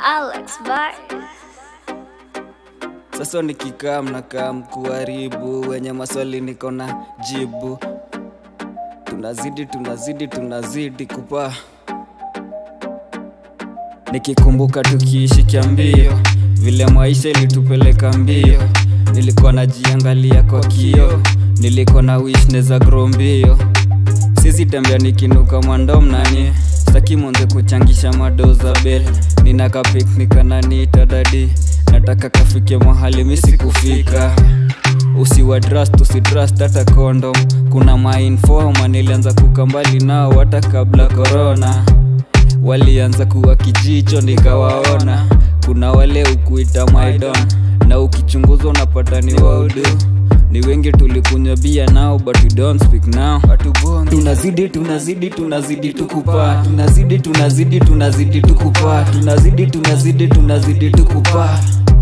Alex Bar. Sasa nikikaa mnakaa mkuharibu, wenye maswali niko na jibu. Tunazidi, tunazidi, tunazidi kupaa. Nikikumbuka tukiishi kiambio, vile maisha ilitupeleka mbio. Nilikuwa najiangalia kwa kio, nilikuwa na wish neza grow mbio. Sisi tembea nikinuka mwandom nani staki monze kuchangisha mado za bel nina ka picnic ananiita dadi nataka kafike mahali misi kufika usiwa trust usitrust hata condom kuna mainfoma nilianza kuka mbali nao hata kabla corona walianza kuwa kijicho nikawaona kuna wale ukuita maidon na ukichunguza unapata ni waudu ni wengi tulikunywa bia nao but we don't speak now tunazidi tunazidi tunazidi tukupaa tunazidi tunazidi tunazidi tukupaa tunazidi tunazidi tunazidi tukupaa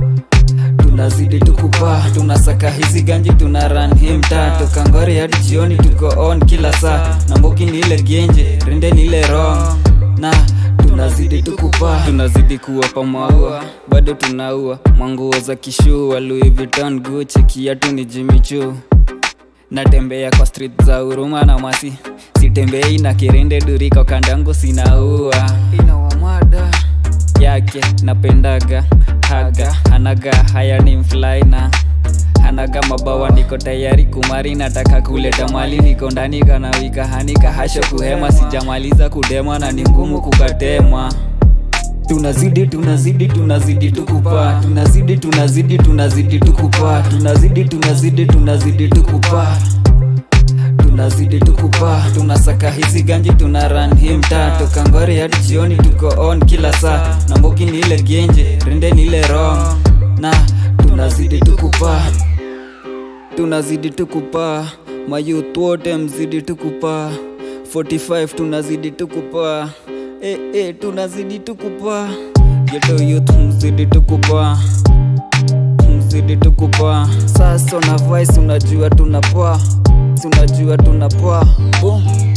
tunazidi tukupaa tunasaka hizi ganji tuna run hii mtaa toka ngori hadi jioni tuko on kila saa na mboki ni ile genje rende ni ile wrong na tunazidi tukupaa tunazidi kuwapa maua bado tunaua manguo za kishua Louis Vuitton Gucci kiatu ni Jimmy Choo natembea kwa street za huruma na masi sitembei na kirende duriko kandangu sinaua inawamada yake napendaga haga anaga haya ni mflaina anaga mabawa niko tayari kumari nataka kuleta mali niko ndani kanawika hanika hasho kuhema sijamaliza kudema na ni ngumu kukatema tunazidi tunazidi tunazidi tukupaa tunazidi tunazidi tunazidi tukupaa tunazidi tunazidi tunazidi tukupaa tunazidi tukupaa tunasaka hizi ganji tuna run hii mtaa toka ngori hadi jioni tuko on kila saa na mboki ni ile genje rende ni ile wrong na tunazidi tukupaa tunazidi tukupaa mayouth wote mzidi tukupaa 45 tunazidi tukupaa eh, eh, tunazidi tukupaa geto youth mzidi tukupaa mzidi tukupaa sasa na vice unajua tunapaa Si unajua tunapaa boom